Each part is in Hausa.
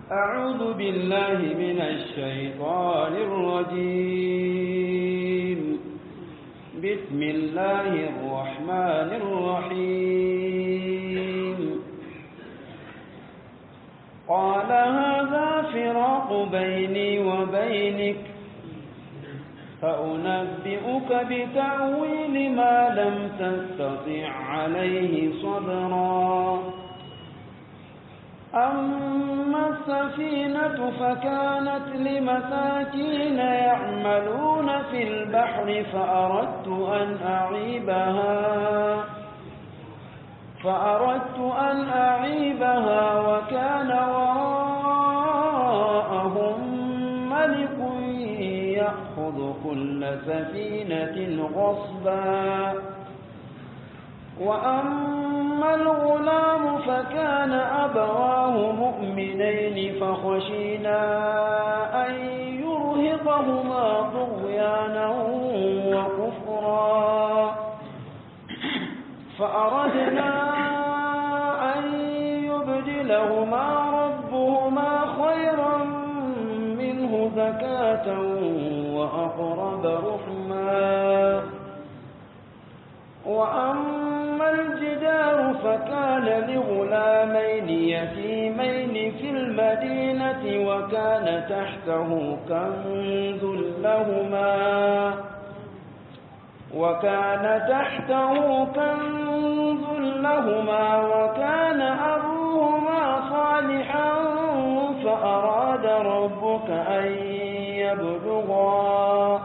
أعوذ بالله من الشيطان الرجيم بسم الله الرحمن الرحيم قال هذا فراق بيني وبينك فأنبئك بتأويل ما لم تستطع عليه صبرا أما السفينة فكانت لمساكين يعملون في البحر فأردت أن أعيبها فأردت أن أعيبها وكان وراءهم ملك يأخذ كل سفينة غصبا وأما الغلام فكان أبواه مؤمنين فخشينا أن يرهقهما طغيانا وكفرا فأردنا أن يبدلهما ربهما خيرا منه زكاة وأقرب رحما وأما الجدار فكان لغلامين يتيمين في المدينة وكان تحته كنز لهما وكان تحته كنز لهما وكان أبوهما صالحا فأراد ربك أن يبلغا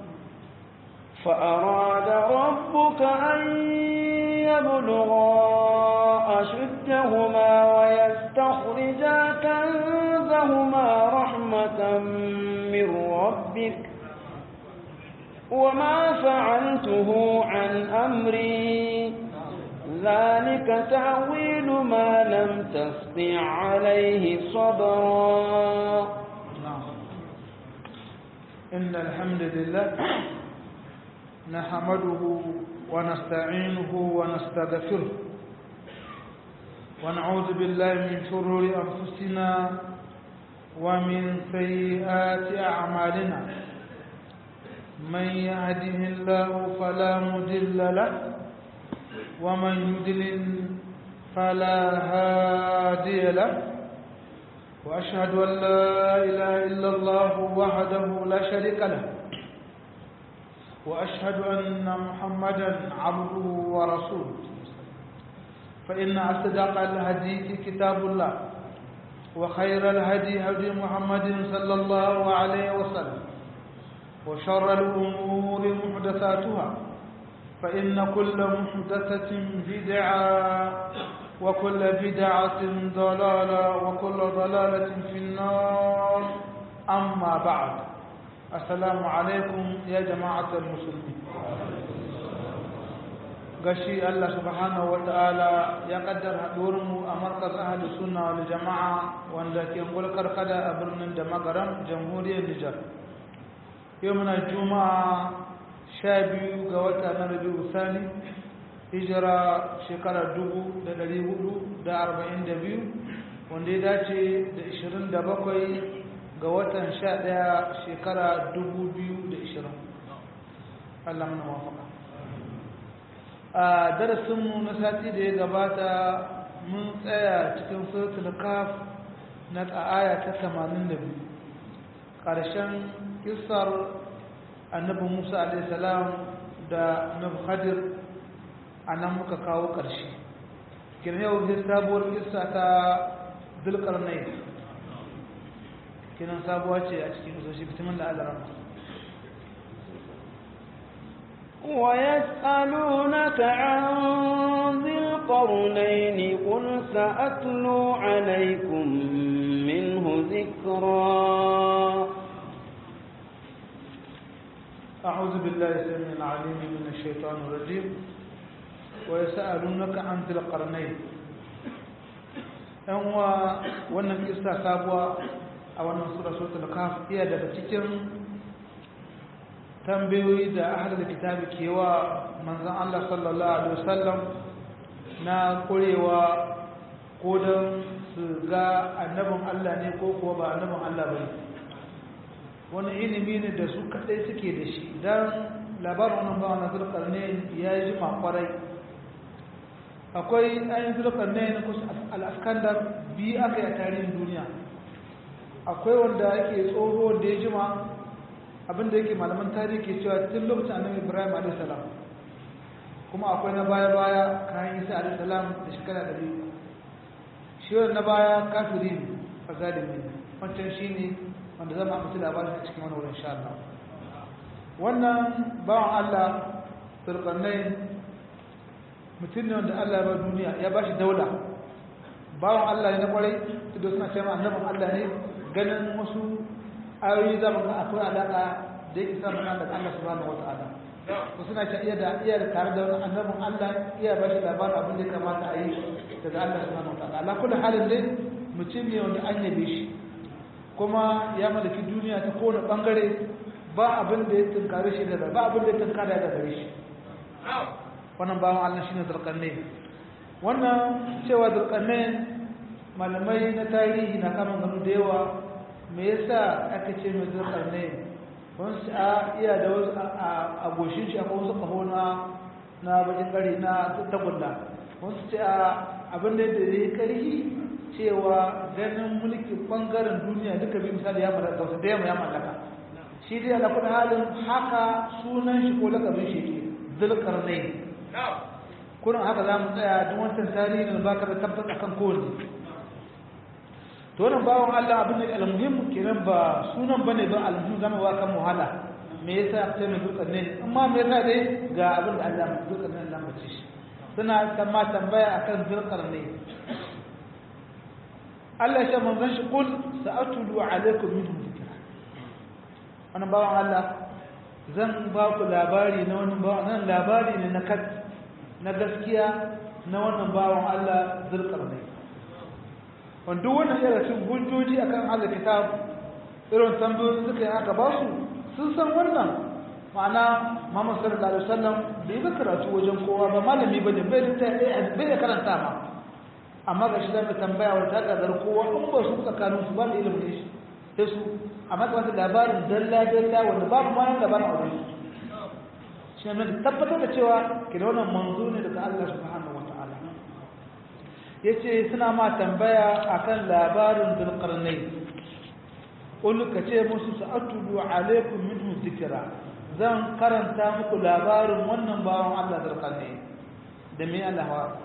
فأراد ربك أن يبلغا أشدهما ويستخرجا كنزهما رحمة من ربك وما فعلته عن أمري ذلك تأويل ما لم تستطع عليه صبرا إن الحمد لله نحمده ونستعينه ونستغفره ونعوذ بالله من شرور أنفسنا ومن سيئات أعمالنا من يهده الله فلا مضل له ومن يضلل فلا هادي له وأشهد أن لا إله إلا الله وحده لا شريك له وأشهد أن محمدا عبده ورسوله فإن أصدق الحديث كتاب الله وخير الهدي هدي محمد صلى الله عليه وسلم وشر الأمور محدثاتها فإن كل محدثة بدعة وكل بدعة ضلالة وكل ضلالة في النار أما بعد السلام عليكم يا جماعة المسلمين gashi Allah subhanahu wa ta'ala ya kaddar mu a markaz ahli sunna wal jama'a wanda ke gulkar kada a birnin da magaram jamhuriyar Nijar yau muna juma'a sha biyu ga wata na rabiu sani hijira shekara dubu da dari hudu da arba'in da biyu wanda ya dace da ishirin da bakwai ga watan sha ɗaya shekara dubu biyu da ishirin Allah mana wafaka a darasinmu na sati da ya gabata mun tsaya cikin suratul kaf na aya ta tamanin da biyu ƙarshen kisar annabi musa alaihissalam da annabi khadir a nan muka kawo ƙarshe kiran yau sai sabuwar kisa ta zulkarnai kinan sabuwa ce a cikin isoshi fitimin da alaram ويسألونك عن ذي القرنين قل سأتلو عليكم منه ذكرا أعوذ بالله السميع العليم من الشيطان الرجيم ويسألونك عن ذي القرنين ‘yan wa wannan kista sabuwa a wannan sura suratul kaf iya daga cikin tambayoyi da ahlul kitabi ke wa manzon Allah sallallahu alaihi wasallam na kurewa ko don su ga annabin Allah ne ko kuwa ba annabin Allah ba ne wani ilimi ne da su kaɗai suke da shi don labarin wannan bawa na zurkar ne ya yi jima kwarai akwai ayin zurkar ne na kusa al'askandar biyu aka yi a tarihin duniya akwai wanda yake tsoho wanda ya jima abinda yake malaman tarihi ke cewa tun lokacin annabi ibrahim a.s. kuma akwai na baya-baya kayan isa a.s. da shekara da biyu shi na baya kafiri ne a zalimi wancan shi ne wanda zama mutu labarin a cikin wani wurin sha Allah wannan bawan Allah turkanai mutum ne wanda Allah ya ba duniya ya ba shi daula bawan Allah ne na kwarai da suna cewa annabin Allah ne ganin wasu ayoyi zama ga akwai alaƙa da yake samun Allah da Allah subhanahu wata'ala ko suna ta iya da iya da tare da wani annabin Allah iya ba shi labarin abin da ya kamata a yi daga Allah subhanahu wata'ala ala kullu halin dai mutum ne wanda an yabe shi kuma ya mallaki duniya ta kowane bangare ba abin da ya tunkare shi da ba abin da ya tunkara da gare shi wannan bawan Allah shine zulkarne wannan cewa zulkarne malamai na tarihi na kama gano da yawa me yasa aka ce mai zulkarne wasu a iya da wasu a goshin shi akwai wasu kaho na na bakin kari na tagulla wasu ce a abin da ya yi karhi cewa ganin mulkin bangaren duniya duka bi misali ya mallaka wasu da yamma ya mallaka shi dai ala kudin halin haka sunan shi ko lakabin shi ke zulkarne kurin haka za mu tsaya duk wancan tarihi da baka da tabbata akan kowanne to wannan bawon Allah abin da almuhim kenan ba sunan bane ba almuhim zama wa kan muhala me yasa aka ce mai dukkan ne amma me yasa dai ga abin da Allah mai dukkan ne Allah mace shi suna kama tambaya akan zulkar ne Allah ya ce manzon shi kul sa'atulu alaikum minhu dhikra wannan bawon Allah zan ba ku labari na wani bawon nan labari ne na kat na gaskiya na wannan bawon Allah zulkar ne wanda wannan yana cin hujjoji akan Allah kitab irin tambayoyin suka yi aka ba su sun san wannan ma'ana Muhammad sallallahu alaihi wasallam bai ga karatu wajen kowa ba malami bane bai da bai da karanta ma amma ga shi da tambaya wa ta gadar kowa in ba su tsakanin su ba da ilimin ne shi sai su amma ga labarin dalla dalla wanda babu ma nan labarin aure shi ne tabbatar da cewa kina wannan manzo ne daga Allah subhanahu wataala ya ce suna ma tambaya akan labarin zulkarnai ƙulu ka ce musu sa'atubu alaikun minhu zikira zan karanta muku labarin wannan bawan Allah zulkarnai da mai alawa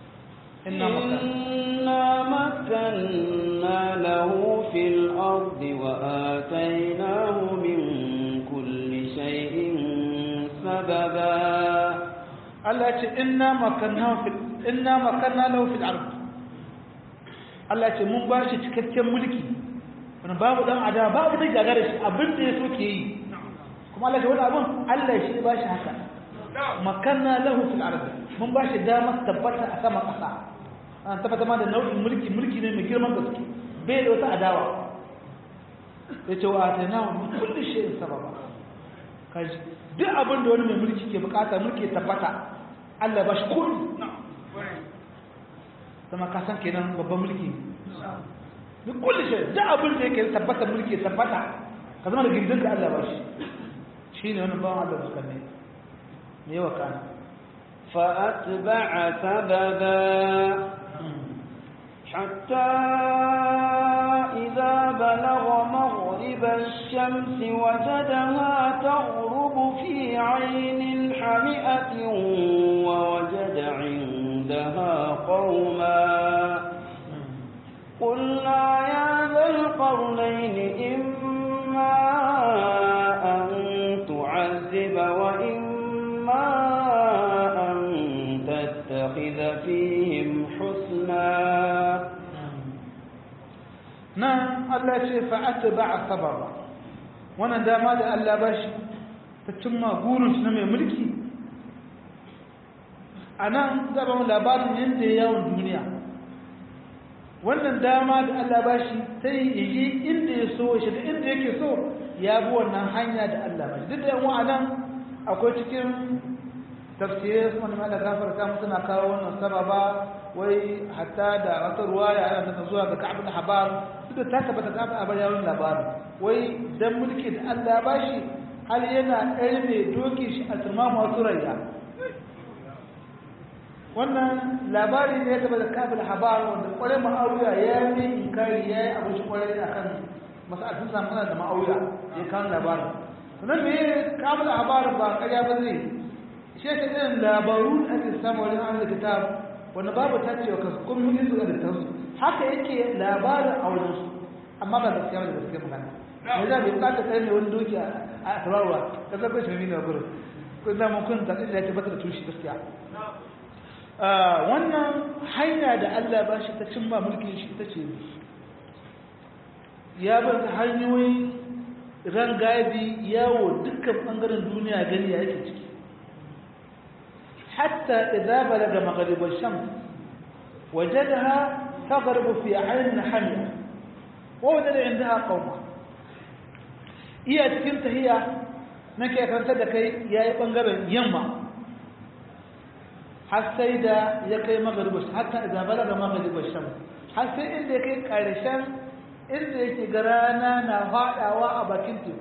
إنا مكنا له في الأرض وآتيناه من كل شيء سببا Allah ce inna makanna fil inna makanna lahu fil ard Allah ce mun ba shi cikakken mulki wani babu dan ada babu da gagara shi abin da yaso ke yi kuma Allah ce wani abin Allah shi ba shi haka makanna lahu fil ard mun ba shi dama tabbata a sama kasa an tabbata ma da nau'in mulki mulki ne mai girman gaske bai da wata adawa yace wa atana min kulli shay'in sababa kaji duk abin da wani mai mulki ke bukata mulki ya tabbata Allah ba shi kuri sama ka san kenan babban mulki duk kulli shi duk abin da yake tabbata mulki ya tabbata ka zama da girdin ka Allah ba shi shine wannan bawan Allah suka ne me yawa kana فأتبع سببا حتى إذا بلغ مغرب الشمس وجدها تغرب في عين حمئة ووجد عندها قوما قلنا يا ذا القرنين إما أن تعذب وإما أن تتخذ فيهم حسنا nan Allah ce fa'ata ba a sababa wannan dama da Allah ba shi ta cimma gurin shi na mai mulki a nan zaba mu labarin yadda ya yawon duniya wannan dama da Allah ba shi ta yi yi inda ya so shi da inda yake so ya bi wannan hanya da Allah ba shi duk da yan nan akwai cikin tafsirai su wani da gafarta mu suna kawo wannan sababa wai hatta da wata ruwaya ana nuna zuwa ga ka'ab al-habar duk da ta tabbata ka'ab al-habar ya wani labarin wai dan mulki da Allah ya bashi hal yana ɗaya mai doki shi a turmamu wasu rayya wannan labari ne ya tabbata ka'ab al-habar wanda kwarai ma'awiya ya yi inkari ya yi abin shi kwarai akan masa'atun samu da ma'awiya ya kawo labarin sannan me ka'ab al-habar ba ƙarya ba zai shi ta irin labaru da ake samu wajen an kitab wanda babu ta ce wa kasu kun yi su da tansu haka yake labarin a wajen su amma ba gaskiya da gaskiya magana me za bai bukata kai ne wani doki a tabarwa ka zaɓe shi ne gurin kun da mun kun tafi da ya tabbata da tushe gaskiya wannan hanya da Allah ba shi ta cimma mulkin shi ita ce ya bar ta hanyoyin rangadi yawo dukkan bangaren duniya gani ya yake ciki حتى إذا بلغ مغرب الشمس وجدها تغرب في عين حمية ووجد عندها قوما iya cikin tahiya nake karanta da kai yayi bangaren yamma har sai da ya kai maghribus hatta idan balaga maghribus shams har sai inda ya kai karshen inda yake ga rana na fadawa a bakin teku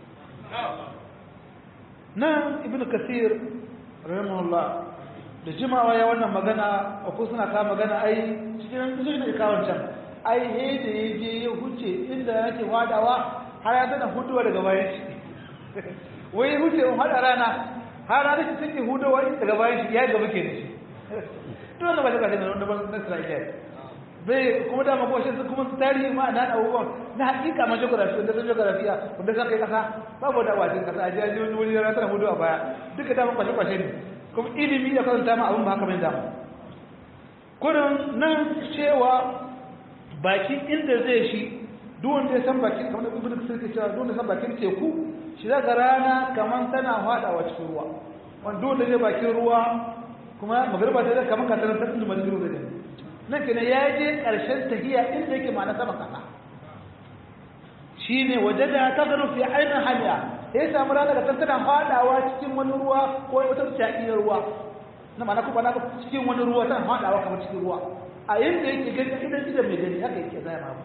nan ibnu kasir rahimahullah da jimawa ya wannan magana a ko suna kawo magana ai cikin cikin da kawon can ai he da ya je ya huce inda yake wadawa har ya tana hutuwa daga bayan shi wai ya huce in hada rana har rana shi take hutuwa daga bayan shi ya gaba ke da shi to wannan ba ta kashe da wanda ban na Isra'ila bai kuma da mako shi kuma tarihi ma na abubuwan na hakika ma geography wanda san geography wanda san kai kasa babu da wajen kasa a jiya wani wuri rana tana hutuwa baya duka da kwashe kwashe ne kuma ilimi ya karanta ma abin ba haka mai dama kurin nan cewa baki inda zai shi duwanda ya san bakin kamar ibn kasir ke cewa duwanda san bakin teku shi zaka rana kamar tana fadawa cikin ruwa wanda duwanda zai bakin ruwa kuma magariba ta zai kamar kasarar tattalin da majalisar zai gani nan kenan ya je karshen tahiya inda yake ma na sama kasa shine waje da ta gano fi ainihin hanya ya samu rana da tana fadawa cikin wani ruwa ko wata shaƙiyar ruwa na mana kuma na cikin wani ruwa tana fadawa kamar cikin ruwa a yadda yake gani idan idan mai gani haka yake zai ma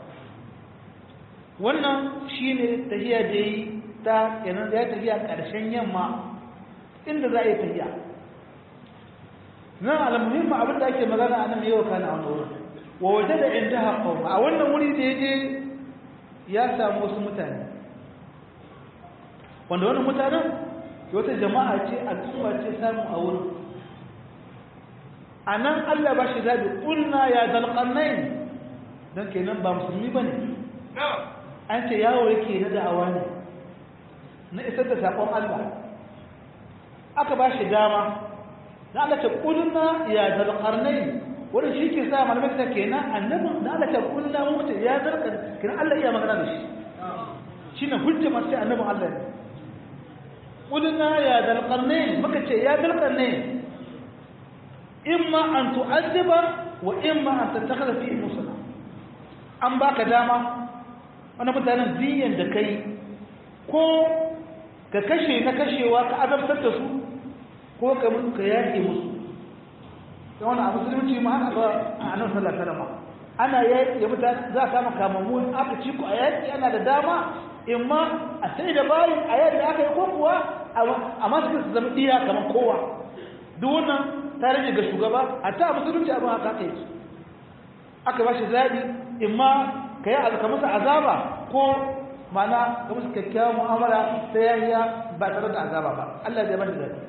wannan shine tahiya da yi ta kenan ya tafiya ƙarshen yamma inda za a yi tafiya nan almuhimmi abin da ake magana a nan yau kana wani wurin wa waje da inda haƙon a wannan wuri da ya je ya samu wasu mutane wanda wannan mutanen wata jama'a ce al'umma ce samu a wurin a nan allah ba shi zaɓi ƙulna ya zalƙannai don kenan ba musulmi ba ne an ce yawo yake na da'awa ne na isar da saƙon allah aka ba shi dama na Allah ce ƙulna ya zalƙarnai wani shi ke sa malamai ta kenan annabin da Allah ce ƙulna mutu ya zalƙar kenan Allah iya magana da shi shi ne hujja masu sai annabin Allah ne ƙulna ya zalƙarnai muka ce ya zalƙarnai imma an tu'azziba wa imma an tattakhadha fi musala an baka dama wani mutanen diyan da kai ko ka kashe na kashewa ka azabtar da su ko ka mutu ka yaƙe musu da wani abu musulunci ma haka ba a nan sallar salama ana yaƙi ya mutane za a kama kamammu aka ci ku a yaƙi ana da dama in ma a sai da bayin a yadda aka yi ko kuwa a masu su zama iya kamar kowa duk wannan ta rage ga shugaba a ta musulunci abin haka aka yi aka ba shi zaɓi in ma ka yi alkamasa azaba ko mana ka musu kyakkyawan mu'amala ta yahiya ba tare da azaba ba Allah zai bani zaɓi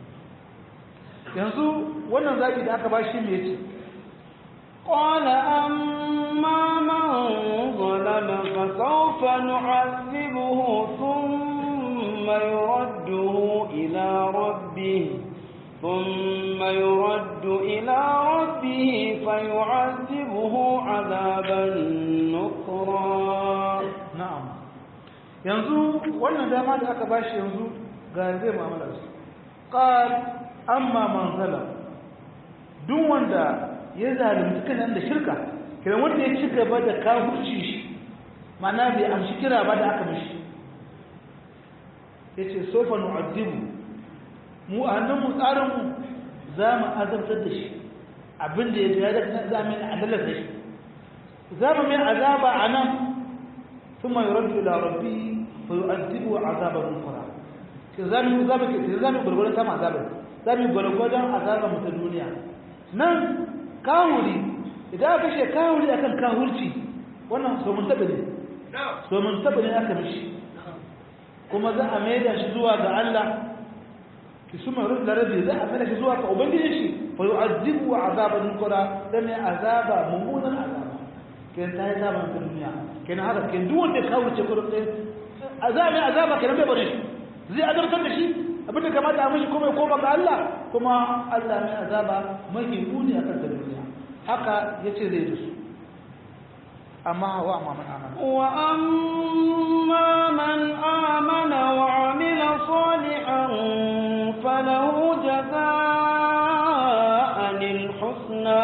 yanzu wannan zaki da aka bashi me yace qala amma man zalama fa sawfa nu'adhibuhu thumma yuradduhu ila rabbih ثم يرد إلى ربه فيعذبه عذابا نكرا نعم yanzu wannan dama da aka bashi yanzu ga zai mu'amala su qal amma man zalam duk wanda ya zalunci kan da shirka kiran wanda ya ci gaba da kafirci shi mana bai amshi kira ba da aka mishi yace sofa nu'addibu mu a hannun mu tsarin mu za mu azabtar da shi abin da ya ga da za mu yi adalar da shi za mu mai azaba a nan ثم يرد إلى ربه فيؤذبه عذابا نكرا zamu zamu ke zamu gurgurun sama azaba zamu gurgurun azaba mu ta duniya nan kawuri idan aka ce kawuri akan kawurci wannan so mun tabe ne so mun tabe ne aka mishi kuma za a maida shi zuwa ga Allah ki suma rubda rabbi za a maida shi zuwa ga ubangiji shi fa yu'azzibu azaban nukra dan azaba mummunan azaba ken ta yi zaman ta duniya ken haka ken duk wanda ka wuce kurum ɗin azabi azaba kenan bai bare shi zai azabtar da shi abin da kamata a mishi kuma ya koma ga Allah kuma Allah mai azaba mai muni a kan duniya haka yace zai da su amma wa amma man amana wa amma man amana wa amila salihan falahu jazaa'an al-husna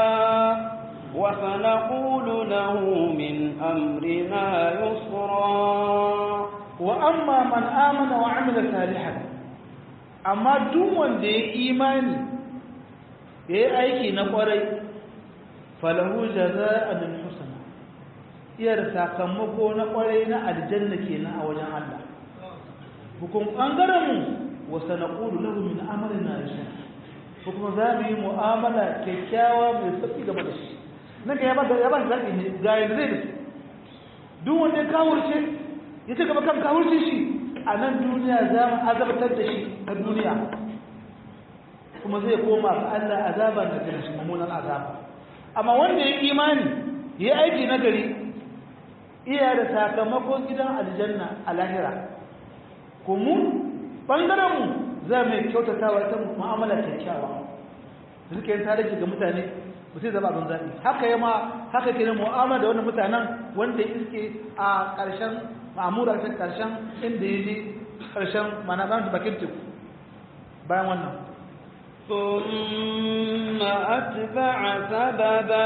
وسنقول له من أمرنا يسرا وأما من آمن وعمل صالحا أما دون دي إيماني دي أيكي نقري فله جزاء الحسنى iyar sakamako na kwarai na aljanna kenan a wajen Allah hukum bangaren mu wa sanaqulu lahu min amalina yusra kuma za mu yi mu'amala kyakkyawa mai sauki game da shi nan ka yaba yaba zaɓi ne ga yadda zai da duk wanda ya kawurce ya ci gaba kan kawurce shi a nan duniya za mu azabtar da shi a duniya kuma zai koma ga Allah azaba da kan shi mummunan azaba amma wanda ya imani ya aiki na gari iya da sakamakon gidan aljanna a lahira ko mu bangaren mu za mu kyautatawa ta mu'amala kyakkyawa suke yin tarihi ga mutane ba sai zama abin zaɓi haka yi ma haka ke da mu'amala da wannan mutanen wanda iske a ƙarshen ma'amura ta ƙarshen inda ya je ƙarshen mana zan bakin teku bayan wannan ثم أتبع سببا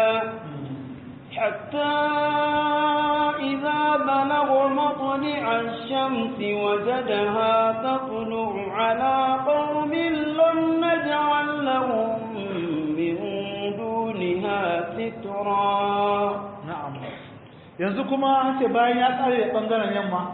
حتى إذا بلغ مطلع الشمس وجدها تطلع على قوم لم نجعل لهم من دونها سترا na'am yanzu kuma ce bayan ya tsare bangaren yamma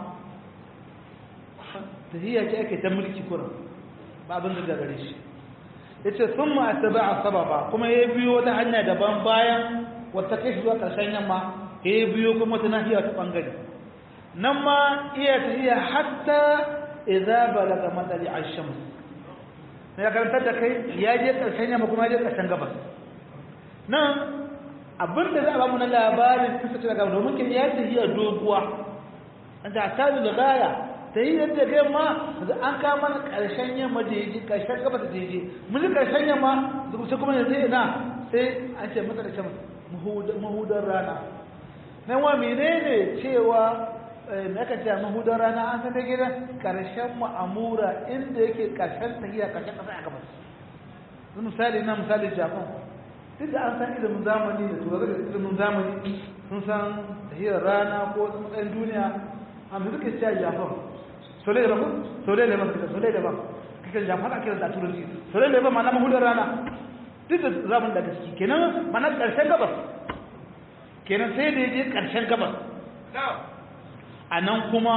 tahiyya ce ake ta mulki kuran ba abin da gare shi yace thumma atba'a sababa kuma ya biyo wata hanya daban bayan wata kai zuwa karshen yamma ya biyo kuma wata nahiya ta bangare nan ma iya tahiyya hatta idza balaga madali ash-shams ya karanta da kai ya je karshen yamma kuma ya je karshen gabas nan abinda za a bamu na labarin kasance daga domin kin ya tafiya doguwa an ta tabi da gaya ta yi yadda kai ma an kama na ƙarshen yamma da yaji ƙarshen gaba da yaji mun ji ƙarshen yamma sai kuma yanzu ina sai an ce masa da shan mahudar rana nan wa menene cewa na ka ce mahudar rana an san da gidan ƙarshen ma'amura inda yake ƙarshen tafiya ƙarshen ƙasa a gabas misali na misali japan duk da an san ilimin zamani da turar da ilimin zamani sun san tahiyar rana ko matsayin duniya amma suka ce japan sole da ba sole da ba sole da ba kake japan ake da turanci sole da ba ma'ana mahudar rana duk da zaman da gaske kenan mana karshen gabas kenan sai da je karshen gabas a nan kuma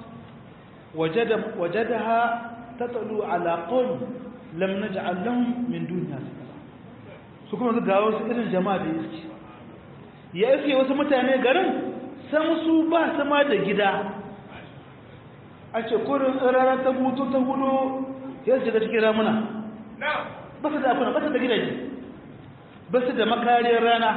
wajadaha tatlu ala qawm lam naj'al lahum min duniya su kuma su gawo su irin jama'a da iske ya iske wasu mutane garin san su ba sama da gida a ce kurin rana ta mutu ta hudu ya shiga cikin ramuna ba su da akuna ba su da gidaje ba su da makariyar rana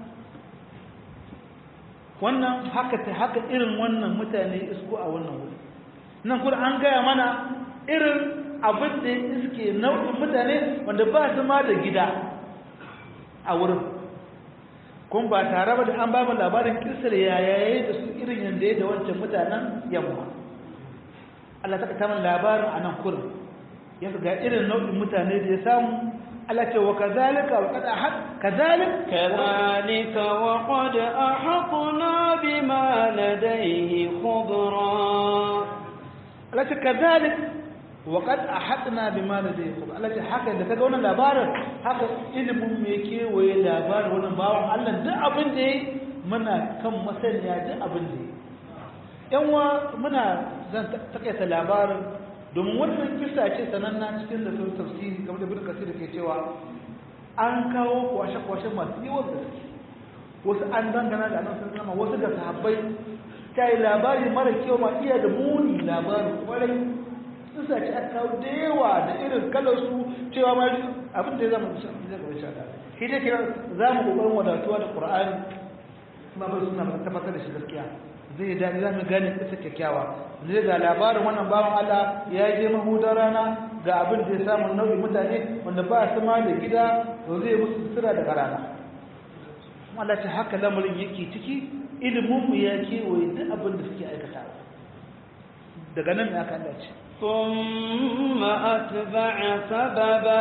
wannan haka ta haka irin wannan mutane isko a wannan wuri nan kuma an gaya mana irin abin da iske nau'in mutane wanda ba su ma da gida a wurin kun ba tare ba da an ba mu labarin kisar yayaye da su irin yadda ya da wancan mutanen yamma Allah ta kama labarin a nan kurin ya ga irin nau'in mutane da ya samu Allah ce wa kazalika wa kada ahad kazalik كذلك وقد أحطنا بما لديه خبرا Allah ce kazalik wa qad ahadna bima ladayhi khub Allah ce haka da kaga wannan labarin haka ilimin me kewaye labarin wannan bawan Allah duk abin da yayi muna kan masaniya duk abin da yayi yan wa muna zan takaita labarin domin wannan kisa ce sananna cikin da sun tafsiri kamar da bin kasir ke cewa an kawo kwashe-kwashe masu yawan da wasu an dangana da annabi sallallahu wasu da sahabbai ta yi labari mara kyau ma iya da muni labarin kwarai sun sace aka kawo da yawa da irin kalar su cewa ma abin da ya zama da zai gaba shada shi dai kira za mu kokarin wadatuwa da qur'ani kuma ba suna tabbatar da shi gaskiya zai daɗi za mu gane kisa kyakkyawa zai ga labarin wannan bawan Allah ya je mahudar rana ga abin da ya samu nau'in mutane wanda ba su ma da gida to zai musu sutura daga rana Allah ce haka lamarin yake ciki ilimin mu ya kewaye duk abin da suke aikata daga nan ne aka Allah ce ثم أتبع سببا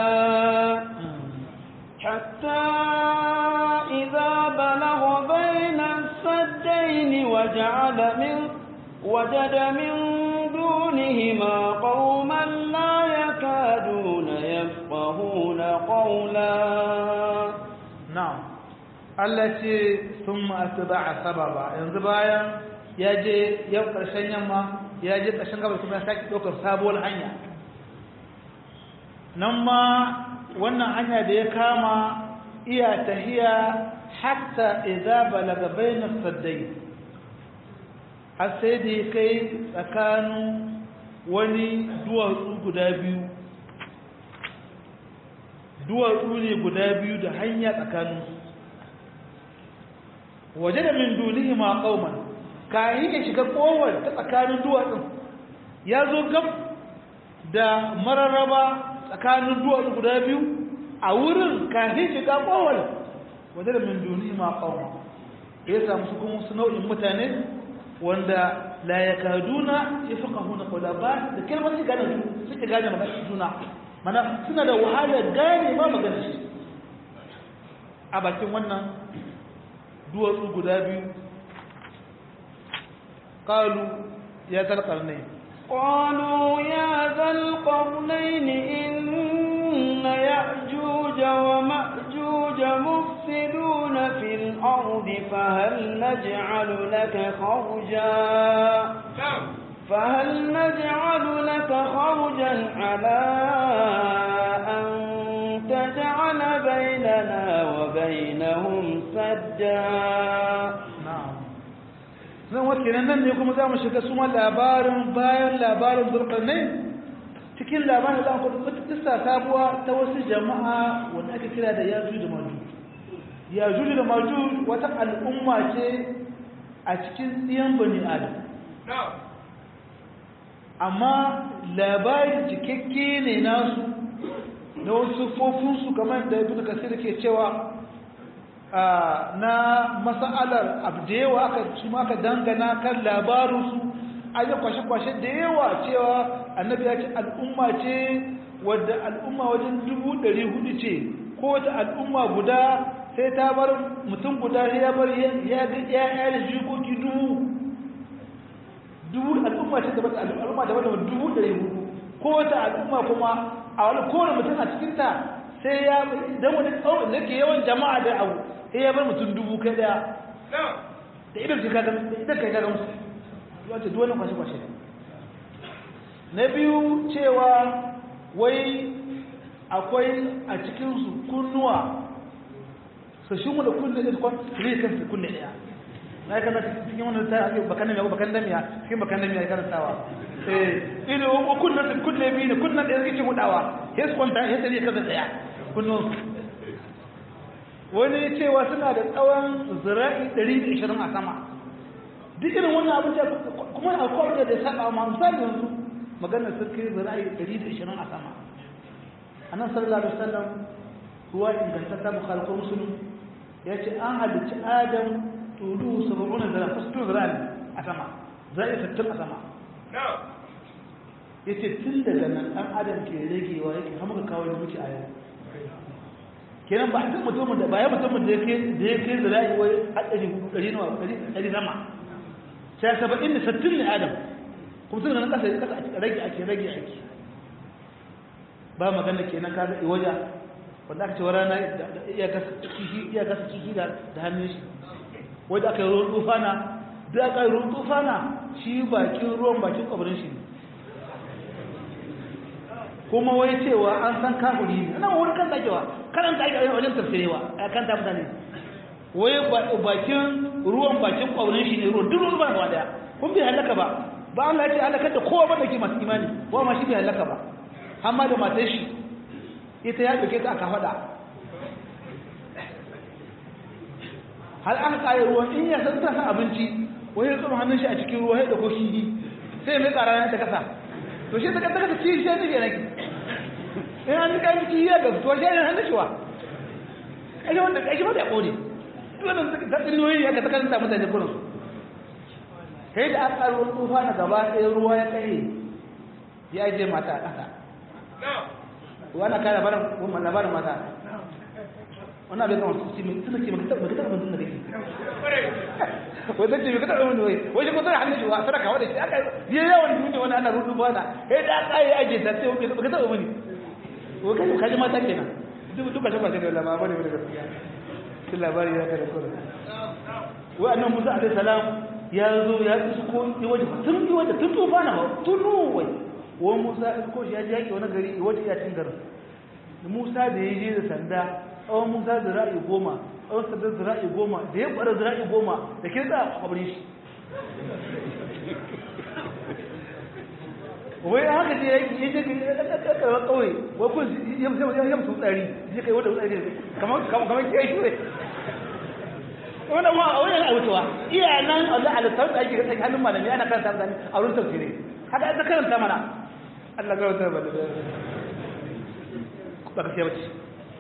حتى إذا بلغ بين السدين وجعل من وجد من دونهما قوما لا يكادون يفقهون قولا na'am Allah ce sun ma'ataba sababa yanzu bayan ya je yau ƙarshen yamma ya je ƙarshen gabas kuma ya sake ɗaukar sabuwar hanya nan ma wannan hanya da ya kama iya tahiya hatta idza balaga bayna saddai har sai da ya kai tsakanin wani duwatsu guda biyu duwatsu ne guda biyu da hanya tsakaninsu waje da min dunihi ma kauman kayi ya shiga kowar ta tsakanin duwatsun ya zo gab da mararraba tsakanin duwatsu guda biyu a wurin kayi shiga kowar waje da min dunihi ma kauman ya samu su kuma su nau'in mutane wanda la ya kaduna ya fi kahuna kwada ba da kalmar su gane su suke gane magana juna mana suna da wahalar gane ma magana shi a bakin wannan duwatsu guda biyu kalu ya zarkar ne قالوا يا ذا القرنين إن يأجوج ومأجوج مفسدون في الأرض فهل نجعل لك خرجا فهل نجعل لك خرجا على أن تجعل بيننا وبينهم سدا zan wace nan ne kuma za mu shiga suma labarin bayan labarin zulkarnai cikin labarin za mu kudu kisa sabuwa ta wasu jama'a wanda aka kira da yajuj da majuj yajuj da majuj wata al'umma ce a cikin tsiyan bani adam amma labarin cikakke ne nasu na wasu fofinsu kamar da ibn kasir ke cewa na masa'alar abdewa aka su aka dangana kan labarinsu an yi kwashe-kwashe da yawa cewa annabi ya ce al'umma ce wadda al'umma wajen dubu ɗari hudu ce ko wata al'umma guda sai ta bar mutum guda ya bar ya ga ya da jikoki dubu dubu al'umma ce daban al'umma daban daban dubu ɗari hudu ko wata al'umma kuma a wani kowane mutum a cikinta sai ya dan wani tsawon da ke yawan jama'a da abu sai ya bar mutum dubu kai daya da idan ka ga da idan ka ga musu wato duk wannan kwashe kwashe na biyu cewa wai akwai a cikin su kunnuwa su shi mu da kunne da kwan ne kan su kunne daya na kana cikin wannan ta ake bakan da bakan da miya cikin bakan da miya ya karantawa eh ido ko kunne su kunne biyu ne kunnen da yake mudawa sai su kwanta sai sai kaza daya kunnun wani cewa suna da tsawon zira'i 120 a sama duk irin wannan abin da kuma a kowace da saba ma misali yanzu maganar sun kai zira'i 120 a sama a nan sallallahu alaihi wasallam ruwa ingantatta bukhari ko muslim ya ce an halicci adam tulu saba'una zira fasu zira ne a sama zira'i 60 a sama ya ce tun daga nan ɗan adam ke ragewa yake hama ka kawo da muke a yau kenan ba a kan mutumin da bayan mutumin da ya kai zira'i wai haɗari hudu ɗari nawa ɗari sama sai saba'in da sattin ne adam kuma tun da nan ƙasa ƙasa a rage ake rage ake ba magana kenan ka ga iwaja wanda aka ce wa rana iya gasa kihi iya gasa kihi da da hannun shi wanda aka yi ruwan tufana da aka yi ruwan tufana shi bakin ruwan bakin kwabarin shi ne kuma wai cewa an san kafiri ne nan wani kan takewa karanta ake a wajen tafsirewa a kan ta mutane wai bakin ruwan bakin kwabarin shi ne ruwan duk ruwan ba gaba daya kun bai halaka ba ba Allah ya ce halakar da kowa ba da ke masu imani wa ma shi bai halaka ba amma da matar shi ita ya ɗauke ta aka faɗa har aka ƙare ruwan in ya san tasa abinci wani ya tsoma hannun shi a cikin ruwa ya ɗauko shi sai mai ƙara ta kasa to shi ta kasa kasa ci shi ya nufi nake in an ka miki ya ga to shi ya hannun shi wa ai wanda kai ba da ƙone duk wannan ta tsiniyoyi ya ka ta kanta mutane kurin sai da aka ƙaro tsufa na gaba ɗaya ruwa ya kai ya je mata a ƙasa wannan kai labarin wannan labarin mata wannan bai kama su ci mai suna ce maka taɓa maka taɓa mutum da kake wai zai ce maka taɓa mutum wai wai shi ko tana hannun shi wa sadaka wadda shi aka yi yawan duniya wani ana rudu bana sai da aka yi aje ta sai maka taɓa mani wai kai kaji mata kenan duk duka shi ba sai da labarin ne da gaskiya shi labari ya kada kore wai annan Musa alaihi salam ya zo ya isko yi waje tun yi waje tun tufa na tunu wai wani musa ko shi ya ji yaƙi wani gari wata iya cin garin musa da ya je da sanda tsawon musa zira'i goma tsawon sanda zira'i goma da ya ɓara zira'i goma da ke tsa a kwabrin shi wai haka je yaƙi ya je ƙarƙarƙar ƙauye wai kun yamsu tsari ya kai wadda tsari kamar ke shi wai wannan ma a wajen abutuwa iya nan Allah alisar da ake kasance hannun malami ana karanta mutane a wurin tafsirai haka ita karanta mana Allah ga wata bada ba ka siya bace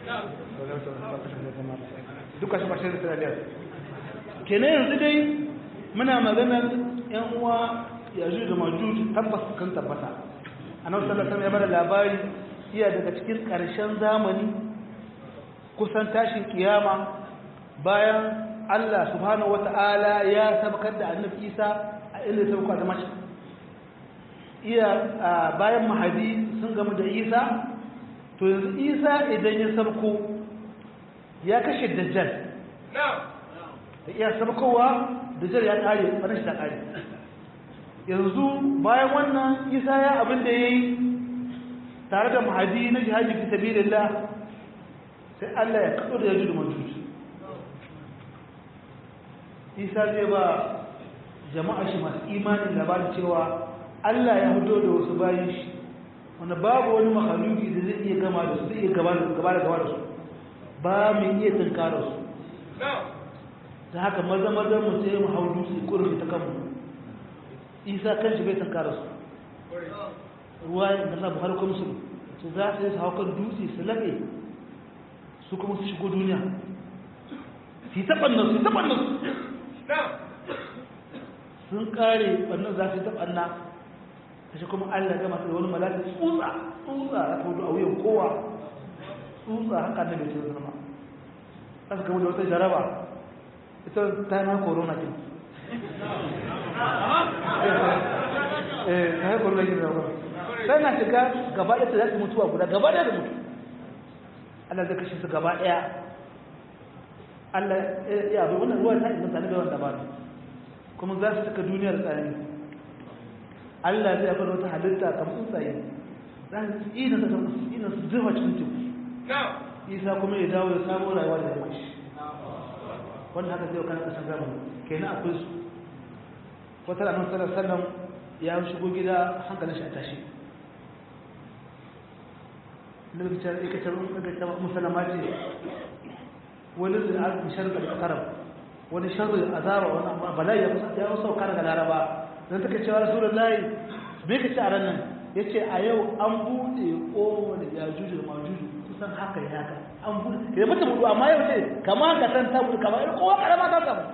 duka shi bashin da taliyar kenan yanzu dai muna maganar yan uwa yanzu da majuj tabbas kan tabbata annabi sallallahu alaihi wasallam ya bada labari iya daga cikin karshen zamani kusan tashin kiyama bayan Allah subhanahu wata'ala ya sabkar da annabi Isa a inda ya sabka da mace iya bayan mahadi sun gamu da Isa to yanzu Isa idan ya sabko ya kashe dajjal da iya sabkowa dajjal ya kare wannan shi ta kare yanzu bayan wannan Isa ya abin da yayi tare da mahadi na jihadi fi sabilillah sai Allah ya kado da yajudu majuju isa zai ba jama'a shi masu imanin labarin cewa Allah ya fito da wasu bayan shi wanda babu wani makaluki da zai iya gama da su zai iya gaba da gaba da su ba mai iya tunkara su ta haka maza maza mu sai mu hau dutse kurfi ta kanmu isa kan shi bai tunkara su ruwa da sa buhari kuma su su za su yi su hau kan dutse su laɓe su kuma su shigo duniya su yi taɓannan su yi taɓannan su sun kare wannan za su taɓa na ta shi kuma allah gama da wani malaka tsutsa tsutsa ya fito a wuyan kowa tsutsa haka da bai ce zama aka kama da wata jaraba ita ta na corona ke eh ta yi corona ke zama sai na shiga gaba ɗaya ta zaɓi mutuwa guda gaba ɗaya da mutu allah zai kashe su gaba ɗaya Allah ya abu wannan ruwan ta isa tare da wanda ba kuma za su cika duniyar tsari Allah zai bar wata halitta kamar tsuntsaye za su ina ta kamar ina su zuwa cikin teku isa kuma ya dawo ya samu rayuwa da yamma shi wanda haka zai kan kasan zamani kenan akwai su wata ranar sallar sallam ya shigo gida hankalin shi a tashi lokacin ikacin musulama ce wani zai sharri da karam wani sharri azaba wani amma bala'i ya kusa ya kusa daga laraba dan take cewa rasulullahi me kace a ranan yace a yau an bude kowar yajuju da majuju kusan haka ya haka an bude da mutum budu amma yau ce kamar ka san ta bude kamar kowa karama ta samu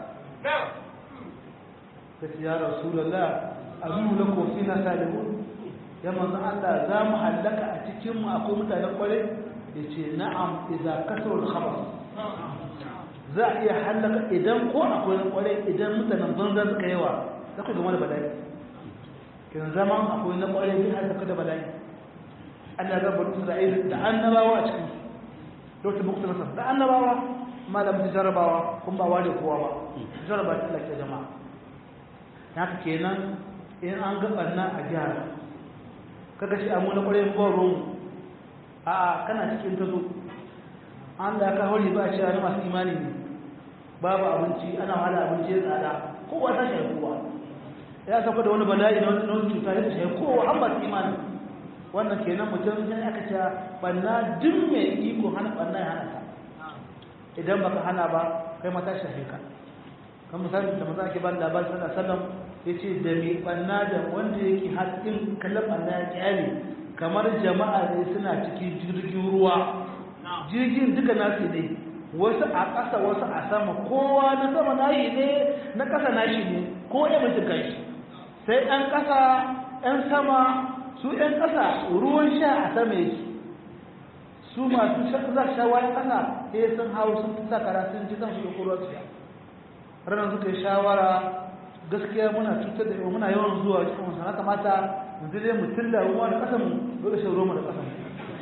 kace ya rasulullah azu lakum fina salimun ya manzo Allah za mu hallaka a cikin mu akwai mutanen kware yace na'am idza kasrul khabar za a iya hallaka idan ko akwai na kwarai idan mutanen banza suka yawa za ku gama da bala'i kin zama akwai na kwarai zai hallaka da bala'i Allah ya rabu Isra'ila da annabawa a cikin lokacin bukta nasar da annabawa malamin jarabawa kun ba ware kowa ba jaraba ta lake jama'a haka kenan in an ga barna a gyara kaga shi amu na kwarai ba ruwan a kana cikin tazo an da ka hori ba shi na masu imani ne babu abinci ana wahala abinci ya tsada kowa ta shi kowa ya sauka da wani bala'i na wani cuta ya shi kowa an masu imani wannan kenan mutum sai aka ce banna duk mai iko hana banna ya hana ta idan baka hana ba kai mata shafe ka kan misali da maza ake ba labarin sallallahu alaihi wasallam yace da mai banna da wanda yake haƙin kallon banna ya kyale kamar jama'a ne suna cikin jirgin ruwa jirgin duka nasu ne wasu a ƙasa wasu a sama kowa na sama nashi ne na ƙasa nashi ne ko ya mutu kai sai ɗan ƙasa ɗan sama su ɗan ƙasa ruwan sha a sama yake su masu za sha wani ƙasa sai sun hau sun fi sakara sun ji zan shi ruwan su ranar suka yi shawara gaskiya muna cutar da muna yawan zuwa cikin wasu na kamata yanzu dai mu tilla ruwa da ƙasa mu dole shan ruwa da ƙasa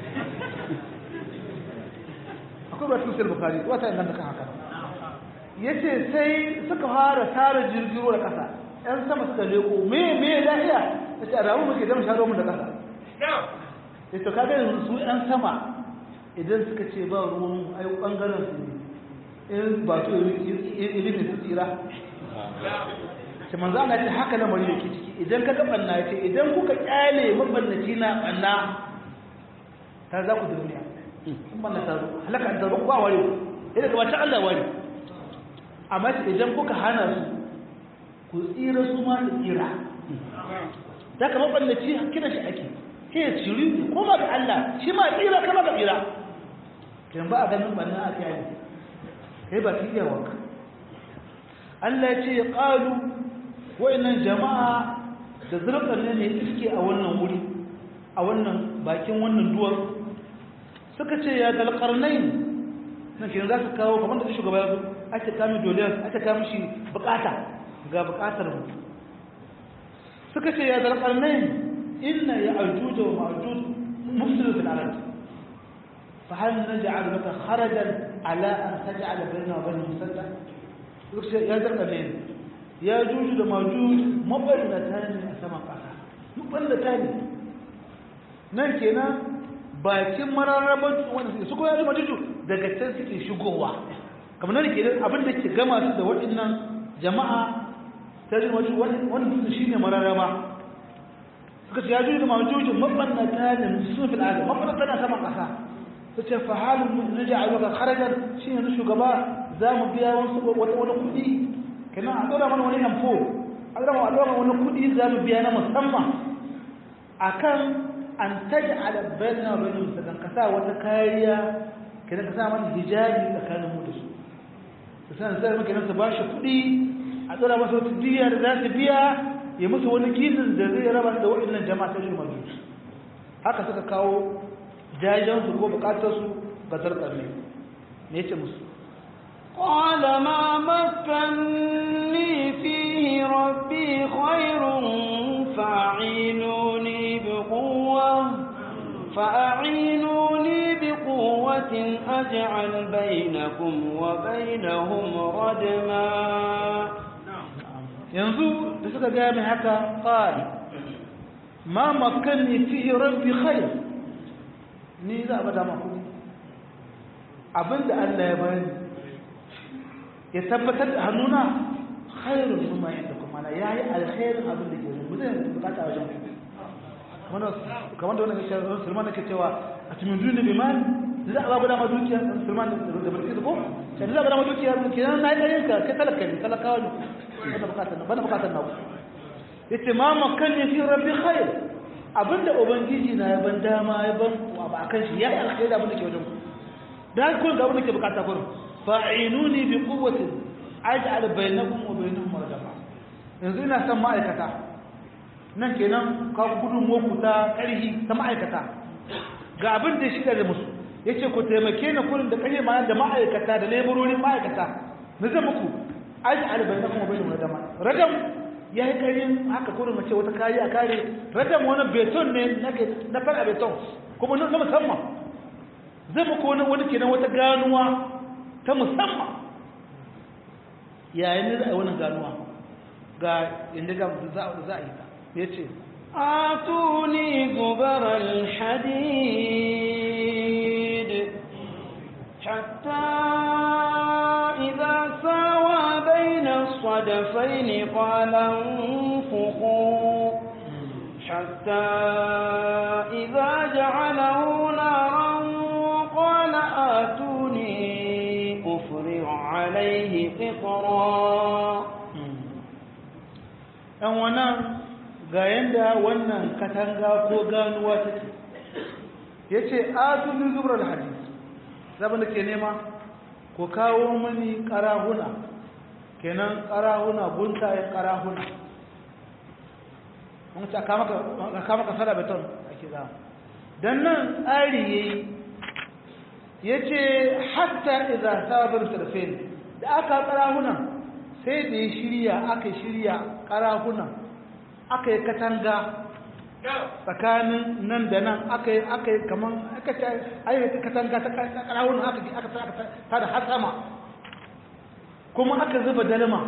akwai ba cikin bukari wata yin ganta kan haka ya ce sai suka fara tara jirgin ruwa da ƙasa ‘yan sama suka leko me me lafiya ta ce a ramu muke zama sha ruwa da ƙasa ya to kaga yanzu su ‘yan sama idan suka ce ba ruwan ai ɓangaren su ne in ba to ilimin su tsira ce manzo Allah ce haka lamari yake ciki idan ka ga banna ce idan kuka kyale mabannaci na banna ta za ku duniya in banna ta halaka da ba ware idan ka ta Allah ware amma idan kuka hana su ku tsira su ma su tsira da ka mabannaci kina shi ake ke ya ciri ko ma ga Allah shi ma tsira kama ga tsira kin ba a ganin banna a kyale kai ba ki iya wanka Allah ya ce ya qalu wa'annan jama'a da zurfar ne ne iske a wannan wuri a wannan bakin wannan duwar suka ce ya dalkarnai na ke za su kawo kamar da shugaba ya ake kami doliyar ake kami shi bukata ga bukatar mu suka ce ya dalkarnai inna ya ajuja wa ma'ajuj mufsidu fil arad fa hal naj'al laka kharajan ala an taj'ala bainana wa bainahum sadda suka ce ya dalkarnai ya juju da majuju maballata ne a saman ƙasa maballata ne nan kenan bakin mararraban wanda suke suko ya zama juju daga can suke shigowa kamar nan kenan abin da ke gama su da waɗannan jama'a ta ji majuju wani dutse shine mararraba suka ce ya juju da majuju maballata ne sun fi al'ada maballata ne a saman ƙasa su ce fa halin na ja'aluka kharajan shi ne shugaba za mu biya wasu wani kuɗi kenan a ɗora mana wani hamfo a ɗora mana wani kuɗi za mu biya na musamman a kan an taji alabbain na wani musamman ka sa wata kariya kenan ka sa mana hijabi tsakanin mu da su su san sai muke nan su ba shi kuɗi a ɗora masa wata diya da za su biya ya musu wani gizin da zai raba da waɗannan jama'a ta shi majusu haka suka kawo jajensu ko bukatarsu ga zartsar ne me ce musu قال ما مكني فيه ربي خير فأعينوني بقوة فأعينوني بقوة أجعل بينكم وبينهم ردما yanzu da suka gaya mai haka ƙari ma makanni fiye rabbi khair ni za a bada maku abinda Allah ya bayani ya tabbatar da hannuna khairun mimma inda kuma na yayi alkhairin abin da ke zuwa zai bukata wajen wannan kamar da wannan cewa Sulman yake cewa a cikin duniya bi mal za a ba da dukiya Sulman da barki da ko sai za a ba da dukiya kenan na yi ka kai talaka ne talakawa ne bana bukatar na bana bukatar na yace ma makanni fi rabbi khair abinda ubangiji na ya ban dama ya ban ba akan shi yayi alkhairi abin da ke wajen da kun ga abin da ke bukata kurin fa'inuni bi quwwatin aj'al bainakum wa bainahum rajama yanzu ina son ma'aikata nan kenan ka gudun moku ta karhi ta ma'aikata ga abin da shi da musu yace ku taimake ni kurin da kare ma da ma'aikata da leburorin ma'aikata na zan muku aj'al bainakum wa bainahum rajama rajam yayi karin haka kurin mace wata kari a kare rajam wani beton ne nake na fara beton kuma na musamman zai muku wani wani kenan wata ganuwa ta musamman yayin da za a yi wannan ganuwa ga inda ga za a yi ta ya ce آتوني زبر الحديد حتى إذا ساوى بين الصدفين قال انفخوا حتى إذا جعله نارا قال آتوني أفرغ عليه قطرا ‘yan wannan ga yadda wannan katanga ko ganuwa ta ce ya ce asuli zubar hadis zaɓin da ke nema ko kawo mani ƙarahuna kenan ƙarahuna guntayen ƙarahuna wani ce a kama ka fara beton ake za don nan tsari ya yi ya ce hatta iza sabon sarfin da aka ƙarahunan sai da ya shirya aka shirya ƙarahunan aka yi katanga tsakanin nan da nan aka yi aka yi kaman aka ce ayyuka katanga ta ƙarahunan aka aka ta da har sama kuma aka zuba dalma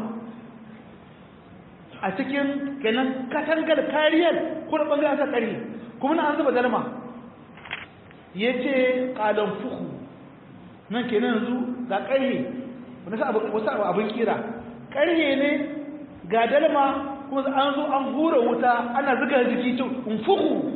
a cikin kenan katangar kariyar kuma ɓangaren ta ƙari kuma na an zuba dalma ya ce ƙalan fuku nan kenan yanzu ga ƙarhe wasu abin kira ƙarhe ne ga dalma kuma an zo an hura wuta ana zuga jiki cin unfuku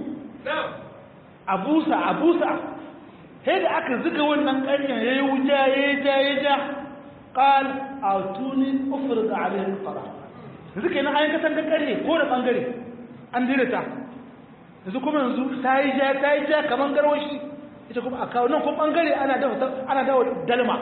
a busa a busa sai da aka zuga wannan ƙaryen ya yi wuta ya yi ja ya ja ƙal a tuni ofir da alihin fara yanzu ke nan an kasan ga ƙarye ko da ɓangare an dirita yanzu kuma yanzu ta yi ja ta yi ja kamar garwashi ita kuma a kawo nan kuma ɓangare ana dawa dalma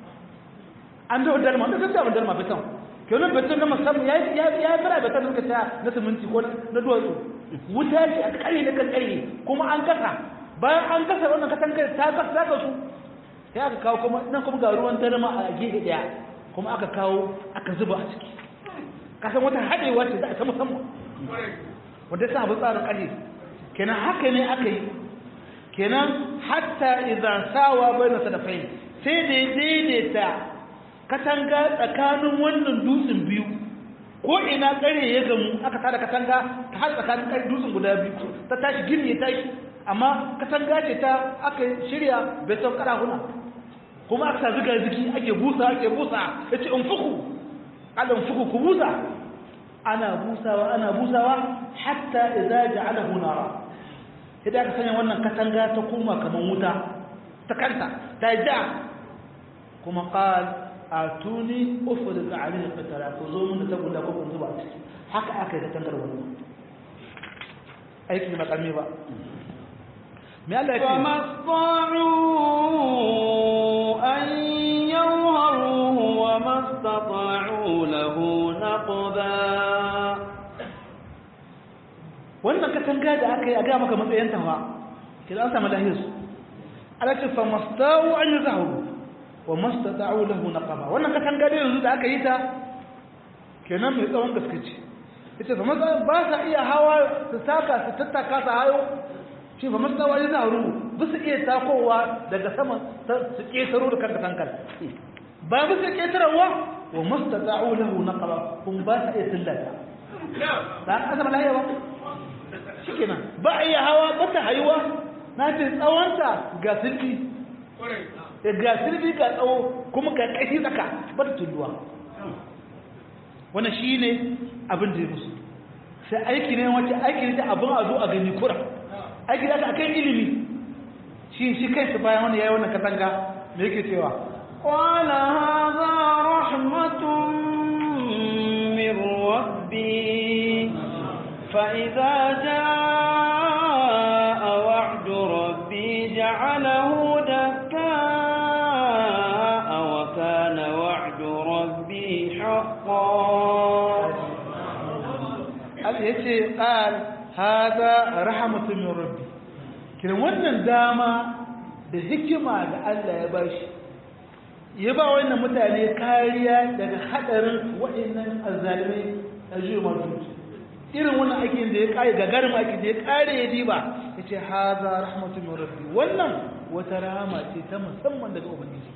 an dawa dalma da zai dawa dalma fitan kenan beton na musamman ya ya fara beton da ta na siminti ko na duwatsu wuta ce a kare na kankare kuma an kasa bayan an kasa wannan katangar ta kasa ta kasu sai aka kawo kuma nan kuma ga ruwan darma a gefe daya kuma aka kawo aka zuba a ciki kasan wata haɗewa ce za a ta musamman wanda ya sa abin tsarin ƙarfi kenan haka ne aka yi kenan hatta idan sawa bai na sadafai sai da ya daidaita katanga tsakanin wannan dutsen biyu ko ina tsare ya gamu aka tada katanga ta har tsakanin ƙarfi dutsen guda biyu ta tashi gini ya tashi amma katanga ce ta aka shirya beton karahuna kuma aka sa ziga ziki ake busa ake busa ya ce in fuku ala in fuku ku busa ana busawa ana busawa hatta idza ja'alahu nara idan aka sanya wannan katanga ta koma kaman wuta ta kanta ta ja kuma qal atuni ufrid alayhi qatara ko zo mun da guda ko kun zuba ciki haka aka yi katangar wannan aiki ba karmi ba me Allah ya ce فما استطاعوا أن يظهروه وما استطاعوا له نقبا wannan katanga da aka yi a ga maka matsayin ta fa kila an samu lahiyar su ala ce fa mastawu an yazahuru wa mastata'u lahu naqaba wannan katanga da yanzu da aka yi ta kenan mai tsawon gaske ce ita fa matsa ba sa iya hawa su taka su tattaka su hayo shi fa mastawu an yazahuru ba su iya takowa daga sama su ketaro da kan katangar ba ba su ketarwa wa mastata'u lahu naqaba kun ba sa iya tillata ba an zama lahiya ba shikenan ba a iya hawa ba ta hayuwa na ce tsawonta ga sirfi ga sirfi ga tsawo kuma ga ƙashi tsaka ba ta tulluwa wannan shi ne abin da ya musu sai aiki ne wacce aiki ne ta abin a zo a gani kura aiki da aka kai ilimi shi shi kai su bayan wani ya yi wannan katanga me yake cewa قال هذا رحمة من ربي فإذا جاء وعد ربي جعله دكاء وكان وعد ربي حقا Allah ya ce ƙal haza rahamatun min rabbi kiran wannan dama da hikima da Allah ya bashi ya ba wannan mutane kariya daga hadarin waɗannan azzalimai a jiyo majuji irin wannan aikin da ya kare gagarin aikin da ya kare ya diba yace haza rahmatu min rabbi wannan wata rahama ce ta musamman daga ubangiji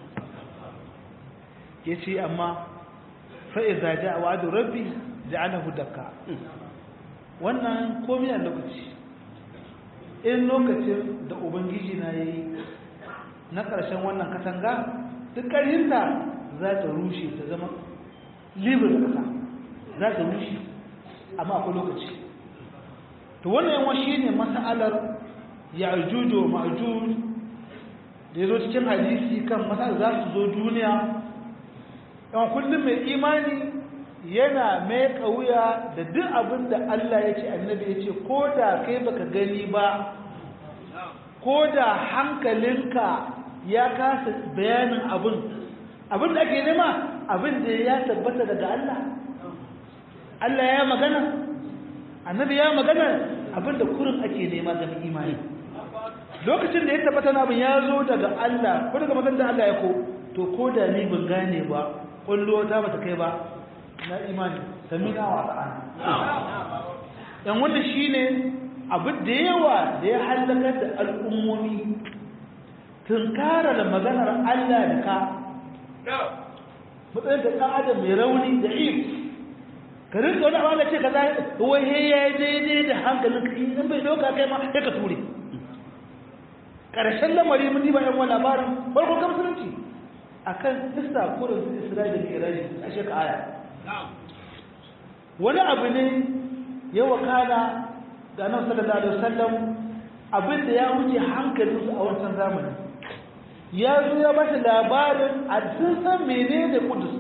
yace amma fa idza jaa wa'du rabbi ja'alahu dakka wannan komai a lokaci in lokacin da ubangiji na yayi na ƙarshen wannan katanga duk ƙarhinta za ta rushe ta zama libre da ƙasa za ta rushe amma akwai lokaci to wannan yawan shi ne mas'alar ya'juju wa ma'juj da ya zo cikin hadisi kan mas'alar za su zo duniya yawan kullum mai imani yana mai kauya da duk abin da Allah ya ce annabi ya ce ko da kai baka gani ba ko da hankalinka ya kasa bayanin abin abin da ake nema abin da ya tabbata daga Allah Allah ya magana annabi ya magana abin da kurin ake nema ga imani lokacin da ya tabbata na abin ya zo daga Allah ko daga magana da Allah ya ko to ko da ni ban gane ba kullo ta bata kai ba na imani samina wa ta'ala yan wannan shine abin da yawa da ya halakar da al'ummomi tunkara da maganar Allah da ka matsayin da ɗan adam mai rauni da if ka rinka wani abin da ce ka za wai he ya yi daidai da hankalin ka in bai doka kai ma ya ka ture ƙarshen lamari mun ba yan wani labarin farkon kan musulunci akan isa kurin isra'ila da iraji a shekara aya wani abu ne ya wakana da nan sallallahu alaihi wasallam abin da ya wuce hankalinsu a wancan zamani ya zo ya bashi labarin a sun san mene da kudus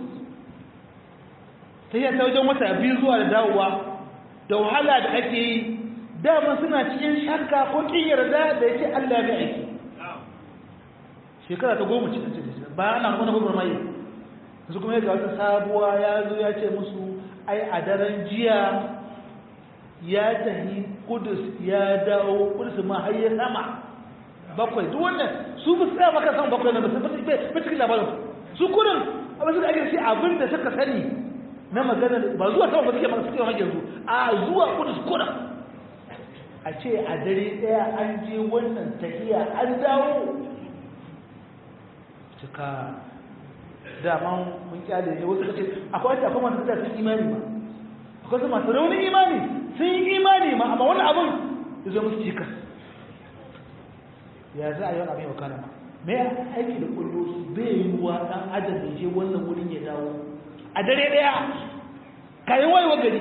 ta yi ta wajen wata biyu zuwa da dawowa da wahala da ake yi dama suna cikin shakka ko kin yarda da ya ce allah ya aiki shekara ta goma cikin cikin bayan ana kuma gubar mai su kuma ga wata sabuwa ya zo ya ce musu ai a daren jiya ya tahi kudus ya dawo kudus ma har ya sama bakwai duk wannan su ba su tsaya maka sama bakwai na ba su ba cikin labarin su kudin abin suka ake shi abin da suka sani na magana ba zuwa sama ba suke maka suke maka yanzu a zuwa kudus kudin a ce a dare daya an je wannan tahiya an dawo cika daman mun kyale ne wasu kace akwai wata akwai masu da sun imani ba akwai su masu raunin imani sun yi imani ma amma wani abin ya zo musu cikas ya za a yi wani abin yau kana ma mai aiki da kullu bai yi wa dan adam da je wannan wurin ya dawo a dare daya kayan wayewa gari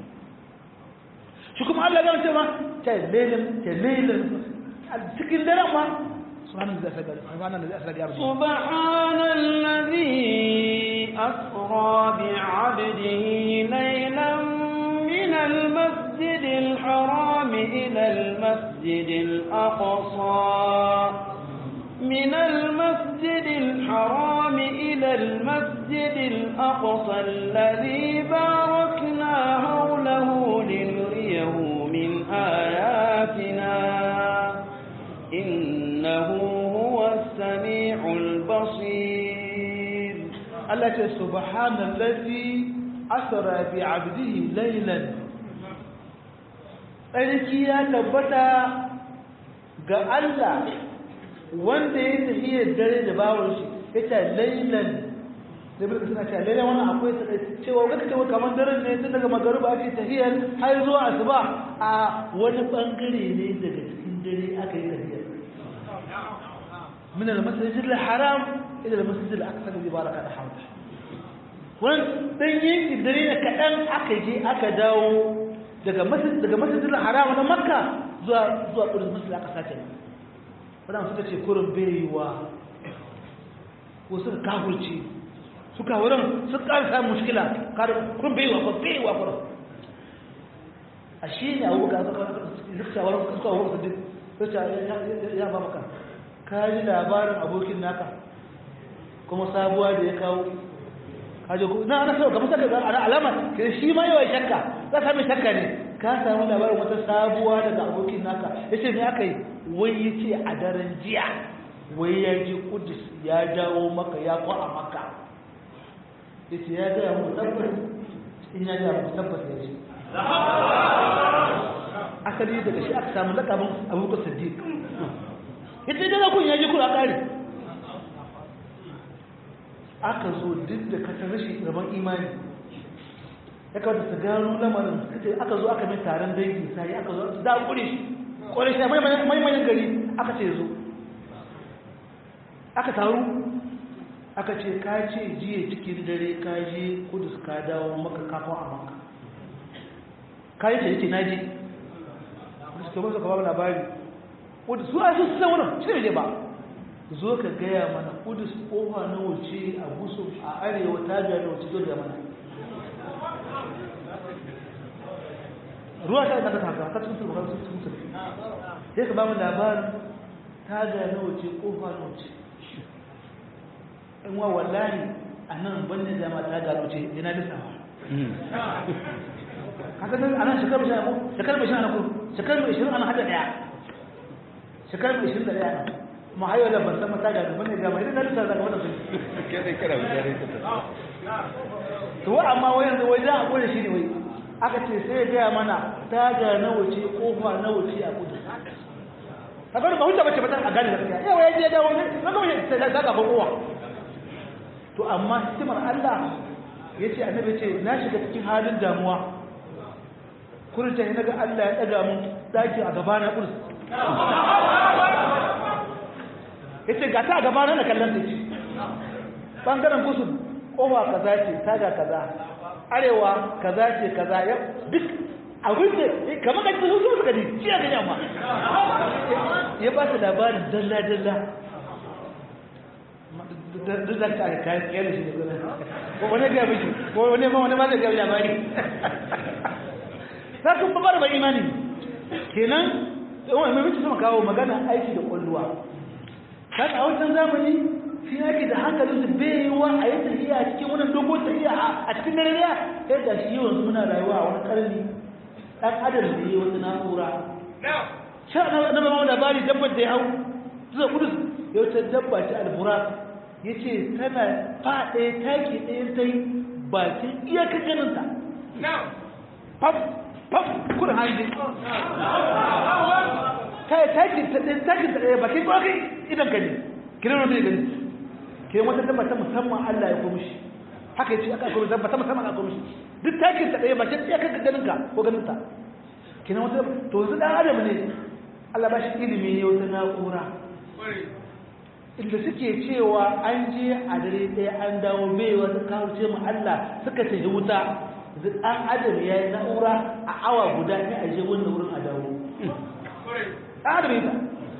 shi kuma Allah ya ce ma ta lelin ta lelin cikin daren ma سبحان الذي أسرى سبحان الذي أسرى بعبده سبحان الذي أسرى بعبده ليلا من المسجد الحرام إلى المسجد الأقصى من المسجد الحرام إلى المسجد الأقصى الذي باركنا حوله لنريه من آياتنا إنه هو السميع البصير التي سبحان الذي أسرى بعبده ليلا tsarki ya tabbata ga Allah wanda ya tafiye dare da bawon shi ya ce lailan da birka suna ce lailan wannan akwai cewa wata cewa kamar daren ne tun daga magaruba ake tafiyar har zuwa asuba a wani bangare ne daga cikin dare aka yi tafiyar من المسجد الحرام إلى المسجد الأقصى الذي باركنا حوله wani dan yanki dare ne kaɗan aka je aka dawo daga masjid daga masjidil haram na makka zuwa zuwa kudus masjid aka sace wannan suka ce kurin baiwa ko suka kafurci suka wurin sun ƙara samun mushkila kurin baiwa ko baiwa kurin a shi ne abu ga suka shawarar suka wurin su duk ya ba maka ka ji labarin abokin naka kuma sabuwa da ya kawo kaje ku na ana so kamar saka ga alama ke shi ma yawa shakka za ka mai shakka ne ka samu labarin wata sabuwa daga abokin naka yace me aka yi wai yace a daren jiya wai ya je Kudus ya dawo maka ya kwa a maka yace ya ga mu tabbas in ya ga mu tabbas ya ce asali daga shi aka samu lakabin abubakar siddiq ita idan kun yaji kula kare aka zo duk da kasar rashin rabon imani ya kawata su gano lamarin aka zo aka mai taron dangi sai aka zo da kure shi kore shi mai manyan gari aka ce zo aka taru aka ce ka ce jiya cikin dare ka je kudus ka dawo maka kafin a maka ka yi ce yake na je suka ba su ka ba labari kudus su a su san wurin shi ne ba zo ka gaya mana kudus kofa na wuce a gusu a arewa ta biya na wuce zo da mana ruwa ta yi ta haka ta cikin sulhu sun sun sulhu sai ka ba mu labarin ta ga na wuce kofa na wuce in wa wallahi a nan banda dama ta ga wuce yana lissawa haka nan a nan shekaru sha ko shekaru mai sha na ko shekaru mai shirin ana hada daya shekaru mai shirin da daya kuma hayo da ban san mata ga banda dama idan na lissawa daga wannan sun kai kara mutane ka to wa amma wai yanzu wai da a kore shi ne wai aka ce sai ya gaya mana taga na wuce kofa na wuce a kudu kaga ba hujja bace batan a gane gaskiya yawa ya je dawo ne kaga wani sai da ga kowa to amma hikimar Allah yace annabi ce na shiga cikin halin damuwa kurin ta naga Allah ya daga mun daki a gaba na kursi yace ga ta a gaba na kallon ta ce bangaren gusul kofa kaza ce taga kaza arewa kaza ce kaza ya duk abin da kamar ka cikin su suka ji jiya ga yamma ya ba su labarin dalla dalla duk da ka kayan kiyar shi ko wani ga miji ko wani ma wani ma zai ga labari za ku ba da imani kenan wani mai mutu sama kawo magana aiki da kwalluwa kan a wancan zamani shi yake da hankalin su bai yi wa a yi tafiya a cikin wani dogon tafiya a cikin dare ya sai da shi yawan muna rayuwa a wani karni dan adam da yi wata na'ura sha na na ba labari dabbar da ya hau zuwa kudus ya wata dabba ce albura ya ce tana faɗe taki ɗaya ta yi bakin iyakar ganinta faf faf kudin hanji kai taki ta ɗaya taki ta ɗaya bakin iyakar idan ka ne kiran wani gani ke wata dabba ta musamman Allah ya komishi haka yace aka komishi dabba ta musamman aka komishi duk takin ta ɗaya ba ta iya kanka ganin ka ko ganin ta kenan wata to yanzu dan adam ne Allah ba shi ilimi ne wata na'ura inda suke cewa an je a dare ɗaya an dawo bai wata kawo ce mu Allah suka ce wuta yanzu dan adam ya yi na'ura a awa guda ne a je wannan wurin a dawo dan adam ya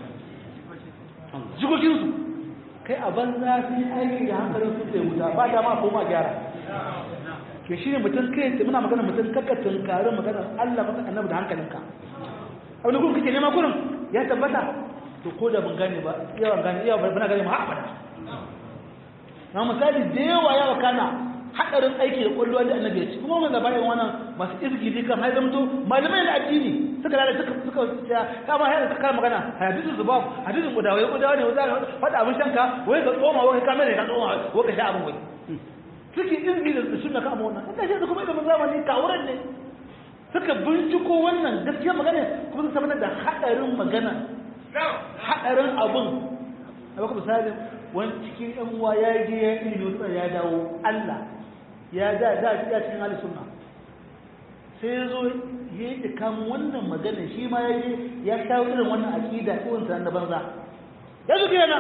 jikokinsu kai a banza sun aiki da hankalin su sai wuta ba ta ma koma gyara ke shi ne mutum kai sai muna magana mutum kakka tunkarin magana Allah maka annabi da hankalinka abin da kuma kake nema kurin ya tabbata to ko da ban gane ba yawan gane yawa bana gane ma ha abada na misali da yawa yawa kana hadarin aiki da kwallo da annabi ya ci kuma mun zaba irin wannan masu izgili kan har zamto malamai da addini suka da suka suka ya kama har ka kama magana hadisin zubab hadisin gudawa ya gudawa ne wanda fada abin shanka wai ka tsoma wai ka mai ka tsoma wai ka sha abin wai suke izgili da sunna ka amma wannan inda shi kuma ilimin zamani kawuran ne suka binciko wannan gaskiya magana kuma suka tabbatar da hadarin magana hadarin abun a baka misali wani cikin yan uwa ya je ya ilimi wani ya dawo Allah ya da da ya cikin halin sunna sai ya zo ya yi kamun wannan magana shi ma ya je ya kawo irin wannan aƙida irin ta na banza ya zo kira na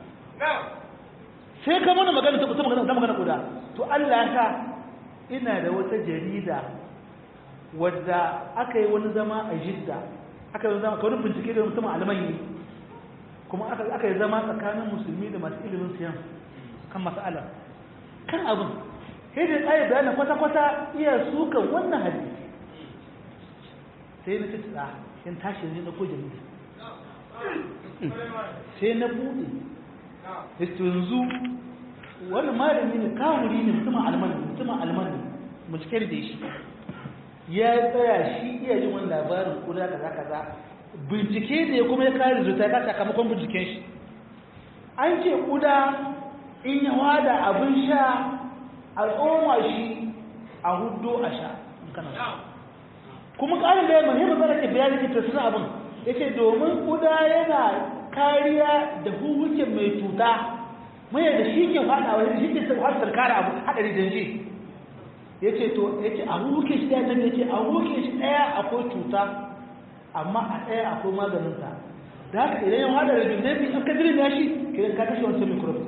sai ka mana magana ta kusa magana ta magana guda to Allah ya sa ina da wata jarida wadda aka yi wani zama a jidda aka yi zama kawai bincike da mutum alamai kuma aka yi zama tsakanin musulmi da masu ilimin siyan kan mas'ala kan abin sai da tsaye bayanin kwata-kwata iya sukan wannan hadisi sai na tattara in tashi ne na ko jarida sai na buɗe yanzu wani malami ne kawuri ne mutumin almani mutumin almani bincike da shi ya tsaya shi iya jin wani labarin kuda kaza kaza bincike da ya kuma ya kare zuta ya sakamakon binciken shi an ce kuda in ya wada abin sha a tsoma shi a hudu a sha kana kuma ƙarin da ya muhimmin zara ke bayani ke tasirin abin ya ce domin kuda yana kariya da huhukin mai cuta mai da shi ke faɗa wani shi ke haɗar kare abu haɗari janji ya ce to ya ce a huhukin shi ɗaya ya ce a huhukin shi ɗaya akwai cuta amma a ɗaya akwai maganinta da haka idan yau haɗa rabin na biyu an ka dirin ya shi kiran ka kashe wancan microbe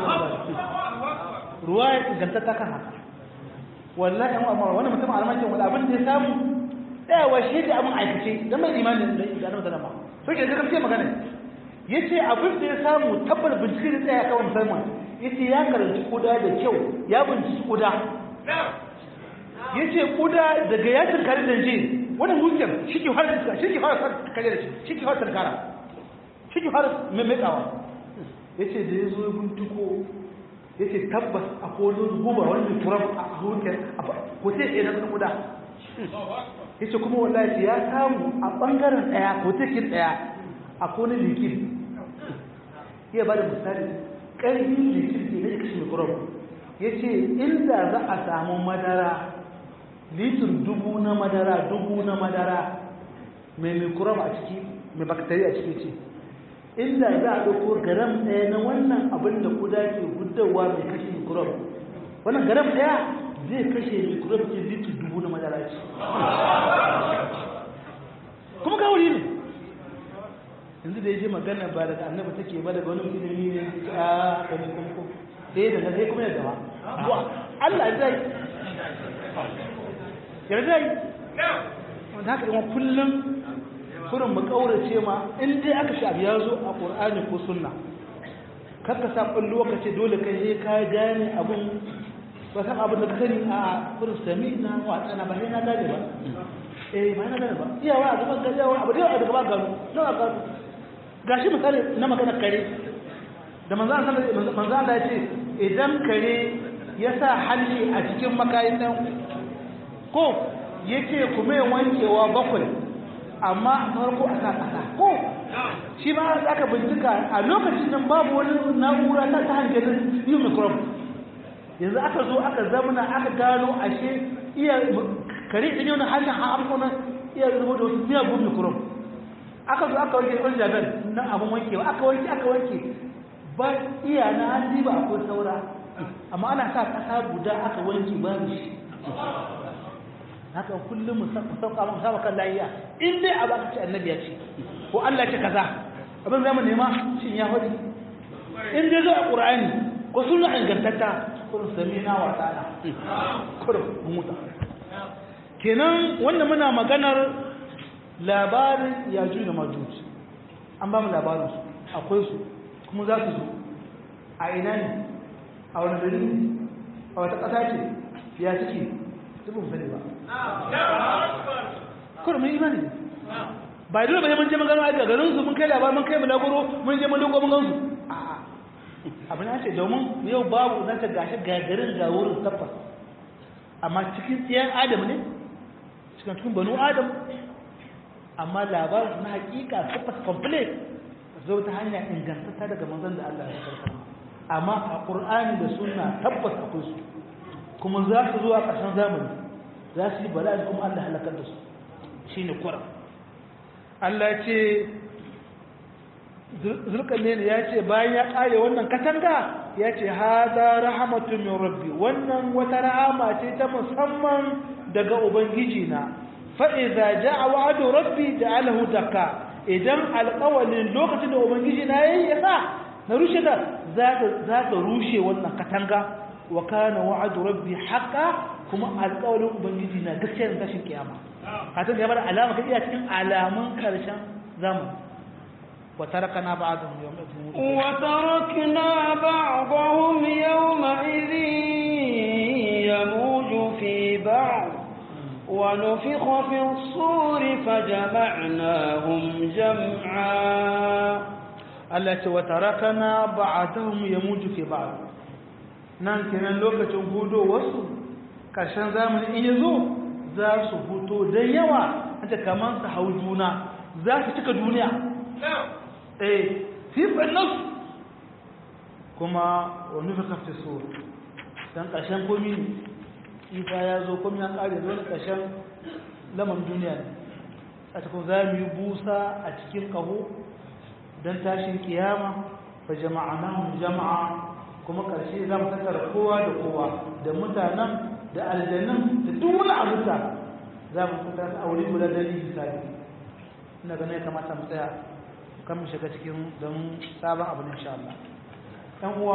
ruwa ya inganta ta kan haka wallahi yan uwa wani mutum alamakin wani abin da ya samu tsayawa shi da abin aikace don mai imanin da ya zama zama so ke gaskiya magana ya ce abin da ya samu tabbar bincike da tsaya kawai musamman ya ce ya karanci kuda da kyau ya binciki kuda ya ce kuda daga ya tunkari da je wani hujjar shi ke fara tunkara shi ke fara kare da shi shi ke fara tunkara shi ke fara maimaitawa ya ce da ya zo ya binciko ya ce tabbas a kodin guba wani turam a hujjar ko sai ɗaya na kuda ya ce kuma wallahi ya samu a ɓangaren ɗaya ko tekin ɗaya a kone likin iya ba da misali ƙarfin likin ne na kashe mikrob ya ce inda za a samu madara litin dubu na madara dubu na madara mai mikrob a ciki mai bakteri a ciki ce inda za a ɗauko garam ɗaya na wannan abin da kuda ke gudawa mai kashe mikrob wannan garam ɗaya zai kashe mikrob ke litin dubu na madara ce kuma ga wuri ne yanzu da ya je magana ba daga annaba take ba daga wani ilimi ne a kani kuma eh daga sai kuma ya gaba Allah ya zai ya zai wanda haka yawan kullum kurin mu kaurace ma in dai aka sha ya zo a Qur'ani ko sunna kar ka sa kullu ka ce dole kai sai ka gane abun ba san abin da ka sani a kurin sami na wa tsana ba sai na gane ba eh ba na gane ba iyawa a gaban gari yawa abu da yawa a gaban gano nawa a gano gashi misali na magana kare da manzo Allah ya ce idan kare ya sa halli a cikin makayin nan ko yace kuma ya wankewa bakwai amma a farko a sa kasa ko shi ma aka bincika a lokacin nan babu wani na'ura ta ta hangen yi microbe yanzu aka zo aka zamana aka gano ashe iya kare ɗin yau na hannun ha'amkuna iya zubo da wasu miyagun microbe aka zo aka wanke wani jaben na abin wankewa aka wanke aka wanke ba iya na hannu ba akwai saura amma ana sa kasa guda aka wanke ba shi haka kullum mu sauka mu saba kan layiya in dai abu aka ce annabi ya ce ko Allah ce kaza abin zamu nema shin ya faɗi in dai zo a qur'ani ko sunna ingantatta kun samina wa ta'ala kur muta kenan wannan muna maganar labarin yajuj da majuj an ba mu labarin su akwai su kuma za su zo a ina ne a wani gari ne a wata ƙasa ce ya ciki duk mun sani ba kuma mun imani ba dole ba mun je mun gano a garin su mun kai labarin mun kai mu lagoro mun je mun dogo mun gansu a'a abin ya ce domin yau babu zan ta gashi gagarin ga wurin tabbas amma cikin tsiyan adam ne cikin cikin banu adam amma labarin na hakika tabbas complete zo ta hanya ingantatta daga manzon da Allah ya karkar amma a Qur'ani da Sunna tabbas akwai su kuma za su zo a ƙarshen zamani za su yi bala'i kuma Allah halakar da su shine Qur'an Allah ya ce zulkarnain ya ce bayan ya kare wannan katanga ya ce hada rahmatu min rabbi wannan wata rahama ce ta musamman daga ubangiji na fa idza jaa wa'du rabbi ja'alahu dakka idan alƙawalin lokacin da ubangiji na yayi ya sa na rushe da za ta rushe wannan katanga wa kana wa'du rabbi haqqan kuma alƙawalin ubangiji na gaskiya ne tashin kiyama katon ya bada alama kai iya cikin alamun karshen zamani وتركنا بعضهم يومئذ وتركنا بعضهم يومئذ يموج في بعض ونفخ في الصور فجمعناهم جمعا التي وتركنا بعضهم يموج في بعض nan kenan lokacin hudo wasu ƙarshen zamani in yazo za su huto da yawa ta kamar su hau juna za su cika duniya eh sifar nasu kuma wani fi kafin so don ƙarshen komi isa ya zo komi ya ƙare zo na ƙarshen laman duniya ne a cikin za mu yi busa a cikin ƙaho don tashin kiyama fa jama'anahum jama'a kuma ƙarshe za mu tattara kowa da kowa da mutanen da aljanun da duk wani abuta za mu tattara a wuri guda dalili misali ina ganin ya kamata mu tsaya kan mu shiga cikin don sabon abu ne insha Allah ɗan uwa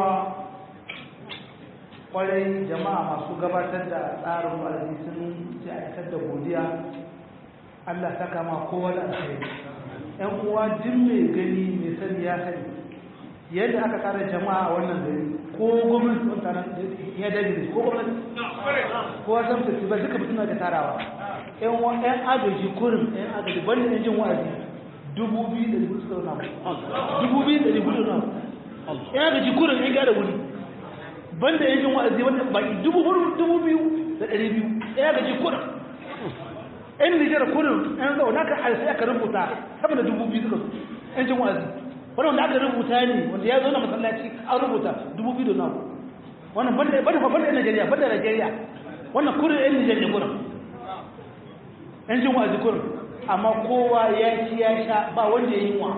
kwarai jama'a masu gabatar da tsarin wa'azi sun ce a da godiya Allah ta kama kowa da alheri ‘yan uwa duk mai gani mai sani ya sani yadda aka tsara jama'a a wannan gari ko gwamnati sun tsara ya dage ko gwamnati ko wasan festival duka suna da tarawa ‘yan uwa ‘yan agaji kurin ‘yan agaji banda yan jin wa'azi dubu biyu da dubu suka zama dubu biyu da dubu da ‘yan agaji kurin ‘yan gyara wuri banda yan jin wa'azi wanda baki dubu hudu dubu biyu da ɗari biyu ‘yan agaji kurin yan nijar kurin yan zaune aka sai aka rubuta sama da dubu biyu suka yan jin wa'azi wani wanda aka rubuta ne wanda ya zo na masallaci an rubuta dubu biyu da nawa wannan banda banda banda yan najeriya banda najeriya wannan kurin yan nijar ne kurin yan jin wa'azi kurin amma kowa ya ci ya sha ba wanda ya yi wa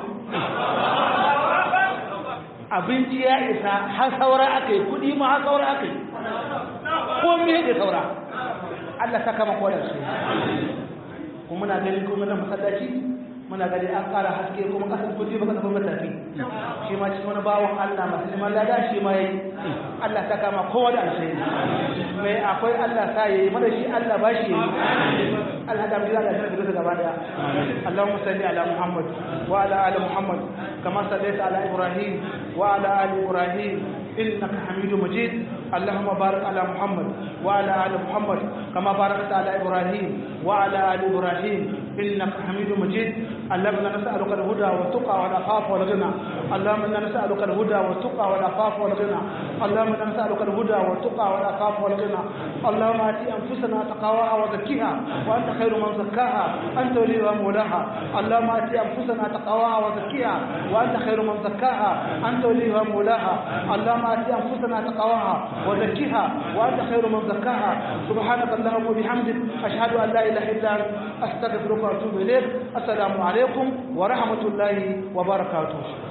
abinci ya isa har saura aka yi kudi ma har saura aka yi ko me da saura Allah saka maka wadda su kuma muna gani kuma na masallaci muna gani an ƙara haske kuma kasar kudi ba kasar matafi shi ma cikin wani bawon Allah masu neman lada shi ma yayi Allah saka ma kowa da alheri mai akwai Allah sa yayi mana shi Allah ba shi yayi Allah da mu da shi gaba daya Allahumma salli ala Muhammad wa ala ali Muhammad kama sallaita ala Ibrahim wa ala ali Ibrahim إنك حميد مجيد اللهم بارك على محمد وعلى آل محمد كما باركت على إبراهيم وعلى آل إبراهيم إنك حميد مجيد اللهم إنا نسألك الهدى والتقى والعفاف والغنى اللهم إنا نسألك الهدى والتقى والعفاف والغنى اللهم إنا نسألك الهدى والتقى والعفاف والغنى اللهم آت أنفسنا تقواها وزكيها وأنت خير من زكاها أنت وليها مولاها اللهم آت أنفسنا تقواها وزكيها وأنت خير من زكاها أنت وليها مولاها اللهم آت أنفسنا تقواها وزكيها وأنت خير من زكاها سبحانك اللهم وبحمدك أشهد أن لا إله إلا أنت أستغفرك وأتوب إليك السلام عليكم ورحمة الله وبركاته